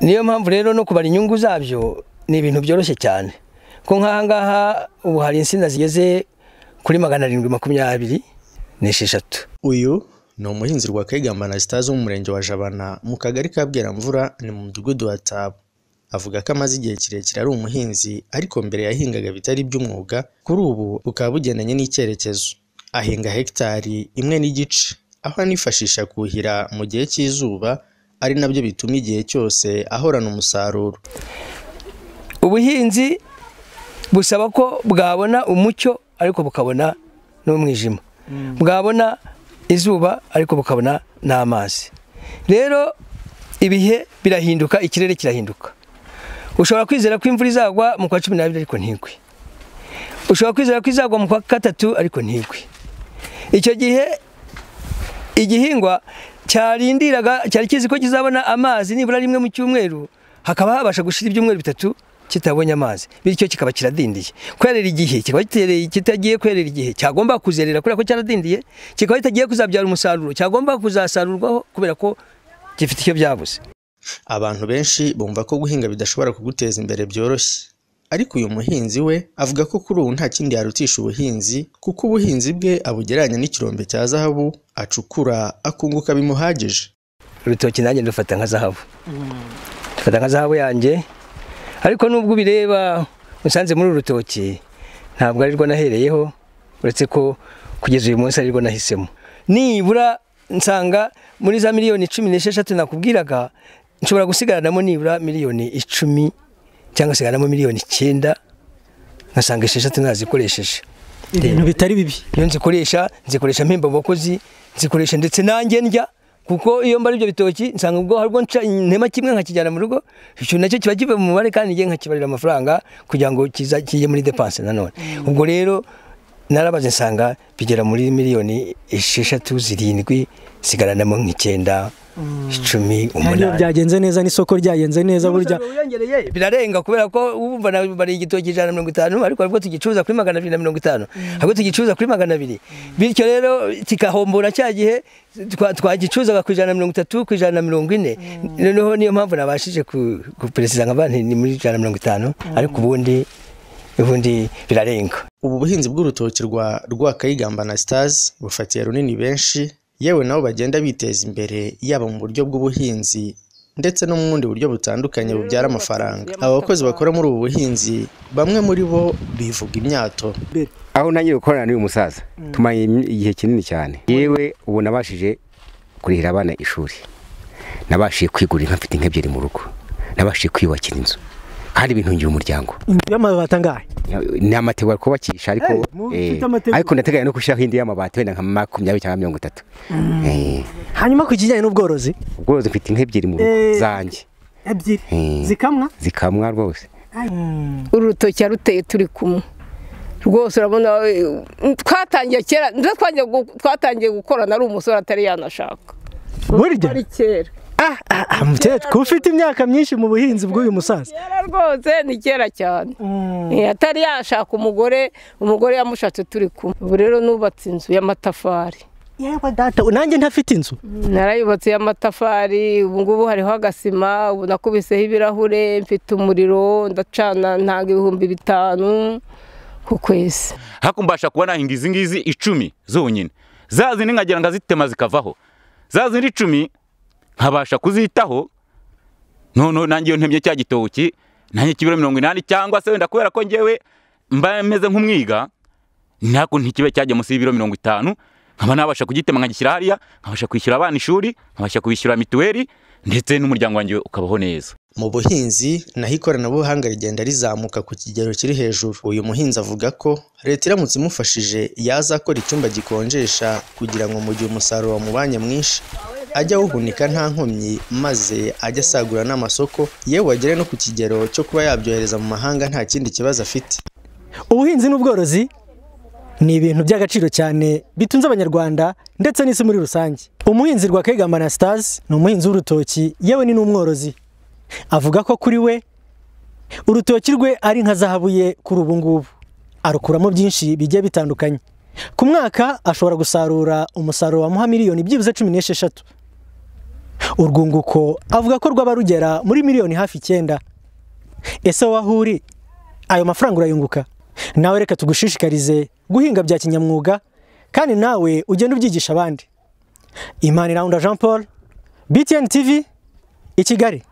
niyo mpamvu rero no kubara inyungu zabyo ni ibintu byoroshye cyane ko nk'aha ngaha ubu hari insina zigeze kuri magana arindwi makumyabiri n'esheshatu uyu ni umuhinzi rwakegamba anasitazi wo mu murenge wa jabana mu kagari ka bweramvura ni mu mudugudu wa tabo avuga ko amaze igihe kirekire ari umuhinzi ariko mbere yahingaga bitari iby'umwuga kuri ubu bukaba bugendanye n'icyerekezo ahinga hegitari imwe n'igice aho anifashisha kuhira mu gihe cy'izuba ari nabyo bituma igihe cyose ahorana umusaruro ubuhinzi busaba ko bwabona umucyo ariko bukabona n'umwijima bwabona izuba ariko bukabona n'amazi rero ibihe birahinduka ikirere kirahinduka ushobora kwizera ko imvura izagwa mu kwa cumi n'abiri ariko ntigwe ushobora kwizera ko izagwa mu kwa gatatu ariko ntigwe icyo gihe igihingwa cyarindiraga cyari kizi ko kizabona amazi nibura rimwe mu cyumweru hakaba habasha gushira ibyumweru bitatu kitabonye amazi bityo kikaba kiradindiye kwerera igihe kikaba kitagiye kwerera igihe cyagomba kuzerera kubera ko cyaradindiye kikaba kitagiye kuzabyara umusaruro cyagomba kuzasarurwaho kubera ko gifite icyo byabuze abantu benshi bumva ko guhinga bidashobora kuguteza imbere byoroshye ariko uyu muhinzi we avuga ko kuri ubu nta kindi yarutisha ubuhinzi kuko ubuhinzi bwe abugereranya n'ikirombe cya zahabu acukura akunguka bimuhagije urutoki nanjye ndufata nka zahabu ndufata nka zahabu yanjye ariko nubwo ubireba usanze muri uru rutoki ntabwo ari rwo nahereyeho uretse ko kugeza uyu munsi ari rwo nahisemo nibura nsanga muri za miliyoni cumi n'esheshatu nakubwiraga nshobora gusigaranamo nibura miliyoni icumi cyangwa sigaranamo miliyoni icyenda nkasanga esheshatu nazikoresheje ibintu bitari bibi iyo nzikoresha nzikoresha mpemba abakozi nzikoresha ndetse nanjye ndya kuko iyo mbara ibyo bitoki nsanga ubwo harwo nca intema kimwe nkakijyana mu rugo icyo nacyo kiba kiva mu mubare kandi ngiye nkakibarira amafaranga kugira ngo kijye muri depanse nanone ubwo rero narabaze nsanga bigera muri miliyoni esheshatu zirindwi sigaranamo nk'icyenda icumi umunani byagenze neza n'isoko ryagenze neza burya birarenga kubera ko wumva bari igitoki ijana na mirongo itanu ariko ahubwo tugicuruza kuri magana abiri na mirongo itanu ahubwo tugicuruza kuri magana abiri bityo rero kigahombora cya gihe twagicuruzaga ku ijana na mirongo itatu ku ijana na mirongo ine noneho niyo mpamvu nabashije kuperesiza nka banki ni muri ijana na mirongo itanu ariko ubundi ubundi birarenga ubu buhinzi bw'urutoki rwa rwakayigamba na sitazi bufatiye runini benshi yewe nabo bagenda biteza imbere yaba mu buryo bw'ubuhinzi ndetse no mu bundi buryo butandukanye bubyara amafaranga aba bakozi bakora muri ubu buhinzi bamwe muri bo bivuga imyato aho ntangiye gukorana n'uyu musaza tumaye igihe kinini cyane yewe ubu nabashije kurihira abana ishuri nabashije kwigurira inka mfite inka ebyiri mu rugo nabashije kwiyubakira inzu kandi bintungiye umuryango inzu y'amabati angahe ni amategura kubakisha ariko ariko ndateganya no gushyiraho indi y'amabati wenda nka makumyabiri cyangwa mirongo itatu hanyuma ku kijyanye n'ubworozi ubworozi mfite inka ebyiri mu rugo zanjye ebyiri zikamwa zikamwa rwose uru rutoki yaruteye turi kumwe rwose urabona twatangiye kera twatangiye gukorana ari umusore atari yanashaka burya ari kera umukecuru ufite imyaka myinshi mu buhinzi bw'uyu musaza kera rwose ni kera cyane atari yashaka umugore umugore yamushatse turi kumwe ubu rero nubatse inzu y'amatafari yewe data nanjye ntafite inzu narayubatse y'amatafari ubu ngubu hariho agasima ubu nakubiseho ibirahure mfite umuriro ndacana ntanga ibihumbi bitanu ku kwezi hakumbasha kuba nahinga izi ngizi icumi zonyine za zindi nkagira ngo azitema zikavaho za zindi icumi nkabasha kuzitaho noneho nanjye iyo ntemye cya gitoki nanjye kibiro mirongo inani cyangwa se wenda kubera ko ngewe mba meze nk'umwiga ntabwo ntikibe cyajya munsi y'ibiro mirongo itanu nkaba nabasha kugitema nkagishyira hariya nkabasha kwishyura abana ishuri nkabasha kwishyura mituweli ndetse n'umuryango wanjye ukabaho neza mu buhinzi naho ikoranabuhanga rigenda rizamuka ku kigero kiri hejuru uyu muhinzi avuga ko leta iramutse imufashije yazakora icyumba gikonjesha kugira ngo mu gihe umusaruro wamubanye mwinshi ajya awuhunika nta nkomyi maze ajya asagura n'amasoko yewe agere no ku kigero cyo kuba yabyohereza mu mahanga nta kindi kibazo afite ubuhinzi n'ubworozi ni ibintu by'agaciro cyane bitunze abanyarwanda ndetse n'isi muri rusange umuhinzi rwa kegamba na sitazi ni umuhinzi w'urutoki yewe ni n'umworozi avuga ko kuri we urutoki rwe ari nka zahabu ye kuri ubu ngubu arukuramo byinshi bigiye bitandukanye ku mwaka ashobora gusarura umusaruro wamuha miliyoni byibuze cumi n'esheshatu urwunguko avuga ko rwaba rugera muri miliyoni hafi icyenda ese wowe aho uri ayo mafaranga urayunguka nawe reka tugushishikarize guhinga bya kinyamwuga kandi nawe ugende ubyigisha abandi imana irahunda jean paul btn tv i kigali